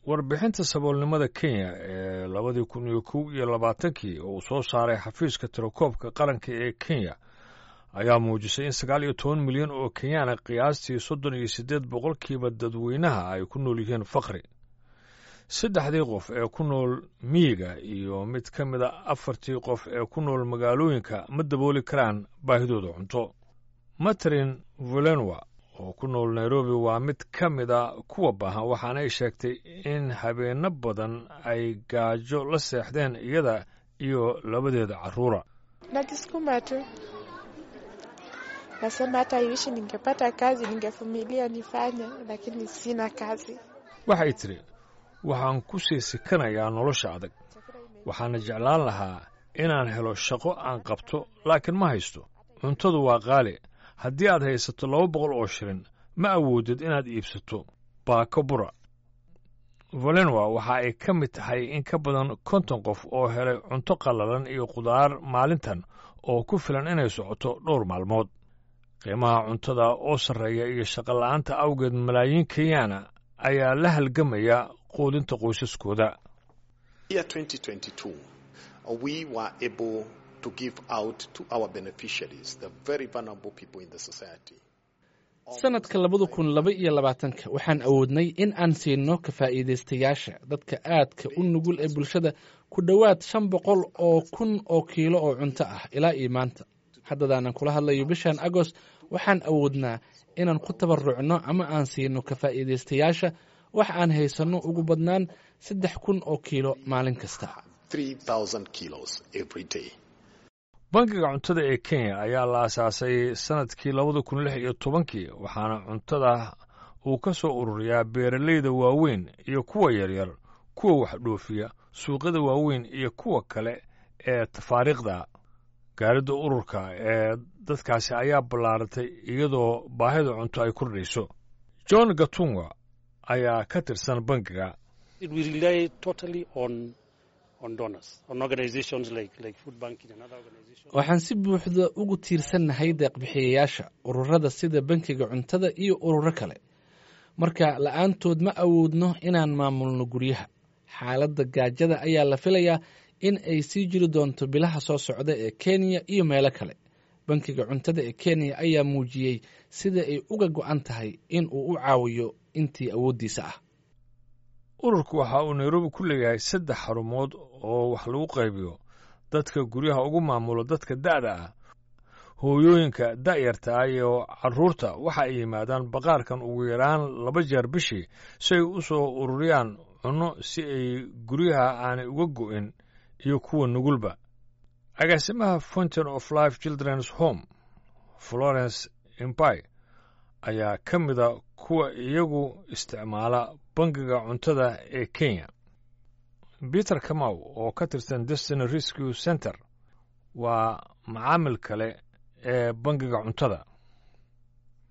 warbixinta saboolnimada kenya ee labadii kun iyo kow iyo labaatankii oo uu soo saaray xafiiska tirakoobka qaranka ee kenya ayaa muujisay in sagaal iyo toban milyan oo kenyaana qiyaastii soddon iyo siddeed boqolkiiba dadweynaha ay ku nool yihiin fakri saddexdii qof ee ku nool miyiga iyo mid ka mid a afartii qof ee ku nool magaalooyinka ma dabooli karaan baahidooda cunto matrin volenwa oo ku nool nairobi waa mid ka mid a kuwa baahan waxaana ay sheegtay in habeenno badan ay gaajo la seexdeen iyada iyo labadeeda carruura Najisukuma tu, nasema hata iwishi ningepata kazi ningevumilia nifanye, lakini sina kazi. waxay tidhi waxaan ku sii sikanayaa nolosha adag waxaana jeclaan lahaa inaan helo shaqo aan qabto laakiin ma haysto cuntadu waa qaali haddii aad haysato laba boqol oo shilin ma awoodid inaad iibsato baako bura valenwa waxa ay ka mid tahay in ka badan konton qof oo helay cunto qallalan iyo khudaar maalintan oo ku filan inay socoto dhowr maalmood qiimaha cuntada oo sarreeya iyo shaqola'aanta awgeed malaayiin kenyaana ayaa la halgamaya quudinta qoysaskooda Year 2022, uh, we were able to give out to our beneficiaries, the very vulnerable people in the society. sanadka labada kun laba iyo labaatanka waxaan awoodnay in aan siino ka faa'iidaystayaasha dadka aadka u nugul ee bulshada ku dhowaad shan boqol oo kun oo kiilo oo cunto ah ilaa iyo maanta haddadaanan kula hadlayo bishan agost waxaan awoodnaa inaan ku tabarucno ama aan siino ka faa'iidaystayaasha wax aan haysanno ugu badnaan saddex kun oo kiilo maalin kasta 3,000 kilos every day. bangiga cuntada ee kenya ayaa la asaasay sannadkii labada kun lix iyo tobankii waxaana cuntada uu ka soo ururiyaa beeralayda waaweyn iyo kuwa yaryar kuwa wax dhoofiya suuqyada waaweyn iyo kuwa kale ee tafaariikhda gaaridda ururka ee dadkaasi ayaa ballaaratay iyadoo baahida cunto ay kordhayso john gatunga ayaa ka tirsan bangiga we rely totally on on donors, on organizations like like Food Banking and other organizations. waxaan si buuxda ugu tiirsannahay deeqbixiyayaasha ururada sida bankiga cuntada iyo ururo kale marka la'aantood ma awoodno inaan maamulno guryaha xaaladda gaajada ayaa la filayaa in ay sii jiri doonto bilaha soo socda ee kenya iyo meelo kale bankiga cuntada ee kenya ayaa muujiyey sida ay uga go'an tahay in uu u caawiyo intii awooddiisa ah ururku waxa uu nairobi ku leeyahay saddex xarumood oo wax lagu qaybiyo dadka guryaha ugu maamulo dadka da'da ah hooyooyinka da'yarta ah iyo carruurta waxa ay yimaadaan baqaarkan ugu yaraan laba jeer bishii si ay u soo ururiyaan cunno si ay guryaha aanay uga go'in iyo kuwa nugulba agaasimaha fountain of life children's home florence imbai ayaa ka mida kuwa iyagu isticmaala bangiga cuntada ee kenya peter kamaw oo ka tirsan destiny rescue center waa macaamil kale ee bangiga cuntada